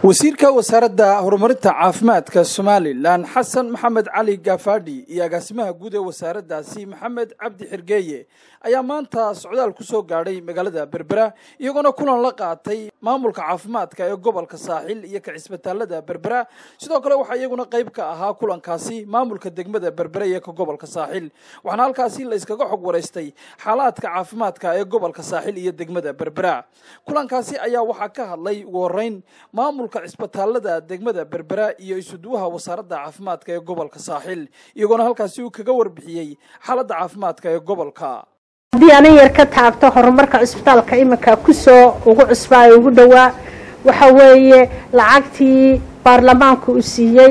wasiirka wasaaradda horumarinta caafimaadka somalilan xasan maxamed cali gafaadhi iyo agaasimaha guud ee wasaaraddaasi maxamed cabdi xirgeeye ayaa maanta socdaal ku soo gaadhay magaalada berbera iyagoona kulan la qaatay maamulka caafimaadka ee gobolka saaxil iyo ka cisbitaalada berbera sidoo kale waxaa iyaguna qayb ka ahaa kulankaasi maamulka degmada berbera iyo ka gobolka saaxil waxaana halkaasi la iskaga xog waraystay xaalaadka caafimaadka ee gobolka saaxil iyo degmada berbera kulankaasi ayaa waxaa ka hadlay ugu horeyn maamulka cisbitaalada degmada berbera iyo isuduwaha wasaaradda caafimaadka ee gobolka saaxil iyagoona halkaasi uu kaga warbixiyey xaaladda caafimaadka ee gobolka haddii anan yar ka taabto horumarka cisbitaalka iminka kusoo ugu cusbaa ee ugu dhowaa waxa weeye lacagtii baarlamaanku u siiyey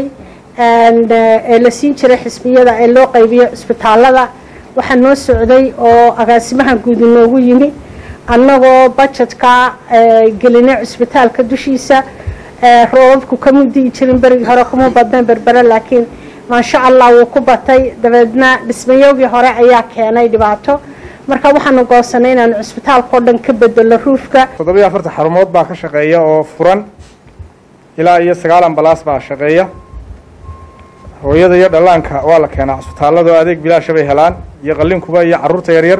ee la siin jiray xisbiyada ee loo qaybiyo cisbitaalada waxaa noo socday oo agaasimaha guud inoogu yimi annagoo bajetka gelinay cisbitaalka dushiisa roobabku kama di'i jirin berigii hore kuma badnayn berbere laakiin maasha allah wuu ku batay dabeedna dhismayoogii hore ayaa keenay dhibaato marka waxaanu goosanay inaanu cisbitaalka oo dhan ka bedelo ruufka toddobiyo afartan xarumood baa ka shaqeeya oo furan ilaa iyo sagaal ambalaas baa shaqeeya hooyada iyo dhallaanka waa la keenaa cisbitaallado adeeg bilaasha bay helaan iyo qallinkuba iyo carruurta yaryar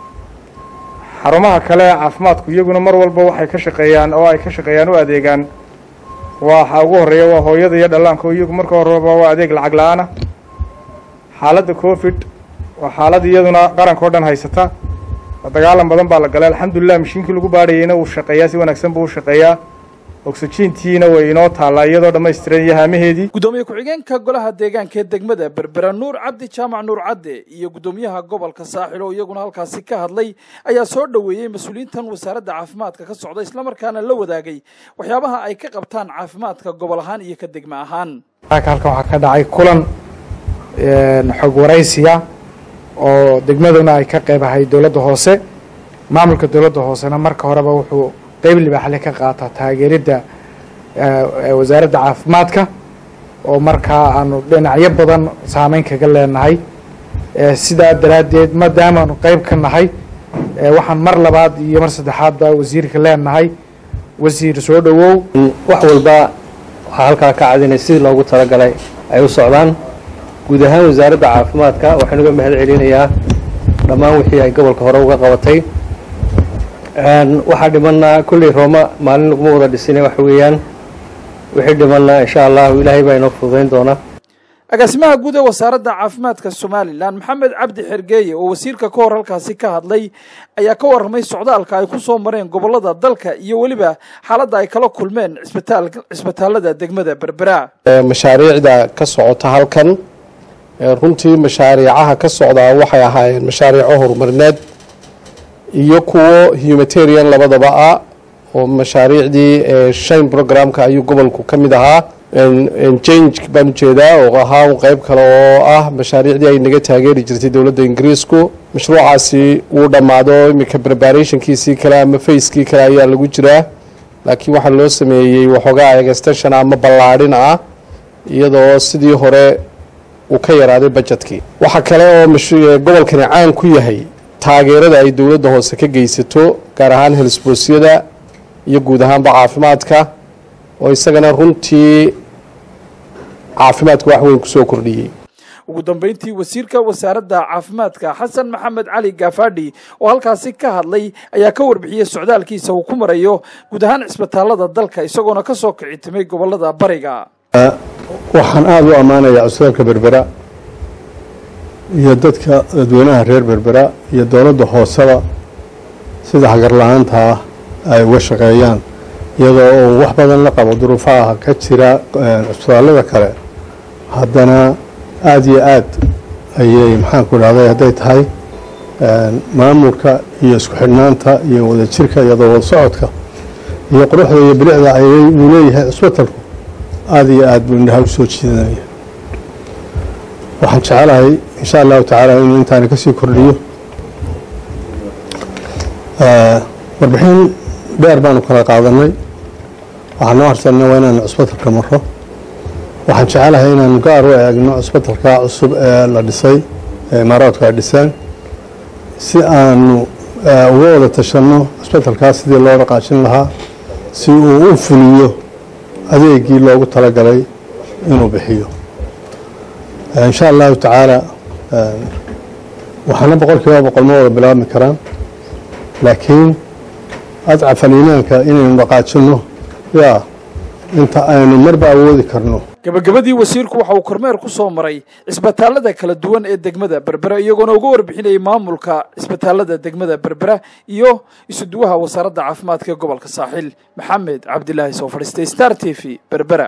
xarumaha kale ee caafimaadku iyaguna mar walba waxay ka shaqeeyaan oo ay ka shaqeeyaan u adeegaan waxa ugu horreeya waa hooyada iyo dhallaanka oo iyagu marka horeba waa adeeg lacag la-aana xaaladda covid waa xaalad iyaduna qaranka o dhan haysata dagaalan badan baa la galay alxamdulilah mashiinkii lagu baadhayeyna wuu shaqeeyaa si wanaagsan buu u shaqeeyaa oksijiintiina way inoo taallaa iyadoo dhammaystiran iyo haamaheedii guddoomiye ku-xigeenka golaha deegaanka ee degmada berbera nuur cabdi jaamac nuur cadde iyo guddoomiyaha gobolka saaxil oo iyaguna halkaasi ka hadlay ayaa soo dhoweeyey mas-uuliyiintan wasaaradda caafimaadka ka socda islamarkaana la wadaagay waxyaabaha ay ka qabtaan caafimaadka gobol ahaan iyo ka degmo ahaan halkan waxaa ka dhacay kulan xog waraysiya oo degmaduna ay ka qayb ahay dowladda hoose maamulka dowladda hoosena marka horeba wuxuu qeyb libaaxle ka qaataa taageeridda wasaaradda caafimaadka oo markaa aanu dhinacyo badan saameyn kaga leenahay sidaa daraaddeed maadaamaanu qeyb ka nahay waxaan mar labaad iyo mar saddexaadba wasiirka leenahay wasiir soo dhowow wax walba waxaa halkaa ka cadinay sidii loogu talagalay ay u socdaan guud ahaan wasaaradda caafimaadka waxaan uga mahad celinayaa dhammaan wixii ay gobolka hore uga qabatay waxaa dhimanaa kulley rooma maalin laguma wada dhisine waxa weeyaan wixii dhimanaa insha allahu ilaahay baa inoo fududayn doona agaasimaha guud ee wasaaradda caafimaadka somalilan maxamed cabdi xergeeye oo wasiirka ka hor halkaasi ka hadlay ayaa ka warramay socdaalka ay ku soo mareen gobollada dalka iyo weliba xaaladda ay kala kulmeen cisbitaalada degmada berbera mashaariicda ka socota halkan runtii mashaariicaha ka socdaa waxay ahaayeen mashaariico horumarineed iyo kuwo humanitarian labadaba ah oo mashaariicdii shine programka ayuu gobolku ka mid ahaa change baan ujeedaa oo ahaa un qeyb kale oo ah mashaariicdii ay naga taageeri jirtay dowladda ingiriisku mashruucaasi wuu dhammaado iminka preparationkiisii kale ama facekii kale ayaa lagu jiraa laakiin waxaa loo sameeyey waxoogaa extension ama ballaadhin ah iyadoo sidii hore uu ka yaraaday bajetkii waxaa kale oo gobolkani caan ku yahay taageerada ay dowladda hoose ka geysato gaar ahaan helsboosyada iyo guud ahaanba caafimaadka oo isagana runtii caafimaadka wax weyn kusoo kordhiyey ugu dambeyntii wasiirka wasaaradda caafimaadka xasan maxamed cali gafaadhi oo halkaasi ka hadlay ayaa ka warbixiyey socdaalkiisa uu ku marayo guud ahaan cisbitaalada dalka isagoona ka soo kici timay gobolada bariga waxaan aada u ammaanayaa cisbitaalka berbera iyo dadka dadweynaha reer berbera iyo dowladda hooseba sida hagar la-aantaa ay uga shaqeeyaan iyadoo uu wax badan la qabo duruufaha ka jira cisbitaallada kale haddana aada iyo aad ayay maxaanku dhahday hadday tahay maamulka iyo isku xidhnaanta iyo wadajirka iyo wada socodka iyo quruxda iyo bilicda uu leeyahay cisbitalku aada iyo aad buu indhaha u soo jiidanaya waxaan jecelahay insha allahu tacaala inuu intaani ka sii kordhiyo warbixin dheer baanu kala qaadanay waxaan noo harsanay waa inaanu cisbitalka maro waxaan jecelahay inaanu gaar u eegno cisbitalka cusub ee la dhisay ee imaaraadku ay dhiseen si aanu uga wada tashanno cisbitalkaas sidii loo dhaqaajin lahaa si uu u fuliyo adeegii loogu talagalay inuu bixiyo insha allahu tacaala waxaana boqol kiiba boqol ma wada bilaabmi karaan laakiin adcafal iimaanka inaynu dhaqaajinno yaa inta aynu marba awoodi karno gabagabadii wasiirku waxa uu kormeer ku soo maray cisbitaalada kala duwan ee degmada berbera iyagoona uga warbixinayay maamulka cisbitaalada degmada berbera iyo isuduwaha wasaaradda caafimaadka ee gobolka saaxiil maxamed cabdilaahi soo fadhiistay star t v berbera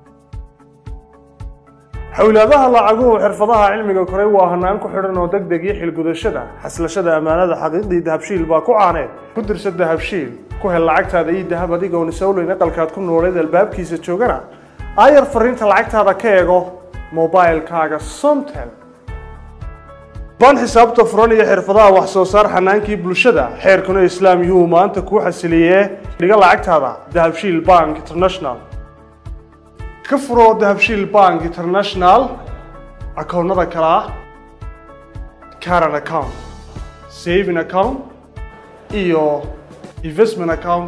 xowlaadaha lacaguhu xirfadaha cilmiga koray waa hanaan ku xidhan oo deg deg iyo xilgudashada xaslashada ammaanada xaqiiqdii dahabshiil baa ku caaneed ku dirsa dahabshiil ku hel lacagtaada iyo dahab adigoon isowleyn aqalkaad ku nooleed albaabkiisa joogana aayar fariinta lacagtaada ka eego mobilkaaga somtel baan xisaabta furan iyo xirfadaha wax soo saar xanaankii bulshada xeerkuna islaam yuhuu maanta kuu xasiliyee dhiga lacagtaada dahabshiil bank international ka furo dahabshiil bank international akoonnada kale ah caran account saving account iyo investment account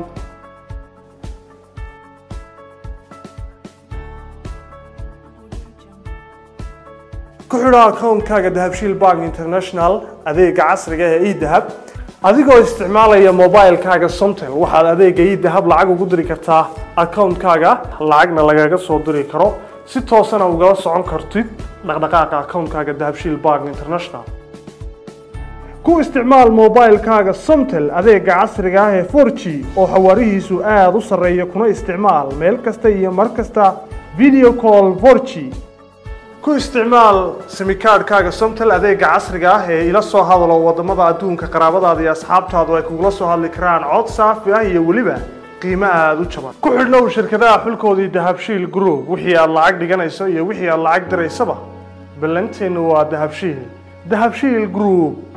ku xidho akoonkaaga dahabshiil bank international adeega casriga ee edahab adigoo isticmaalaya mobilkaaga somtel waxaad adeega edahab lacag ugu diri kartaa akoonkaaga lacagna lagaga soo diri karo si toosana ugala socon kartid dhaqdhaqaaqa akoonkaaga dahabshiil bank international ku isticmaal mobilkaaga somtel adeega casriga ah ee 4g oo xawaarihiisu aada u sarreeya kuna isticmaal meel kasta iyo mar kasta video call 4g ku isticmaal simikaadhkaaga somtel adeega casriga ah ee ila soo hadalo wadamada adduunka qaraabadaada iyo asxaabtaadu ay kugula soo hadli karaan cod saafi ah iyo weliba qiimo aada u jaban ku xidhnow shirkadaha xulkoodii dahabshiil group wixii aad lacag dhiganayso iyo wixii aad lacag diraysaba ballanteennu waa dahabshiil dahabshiil group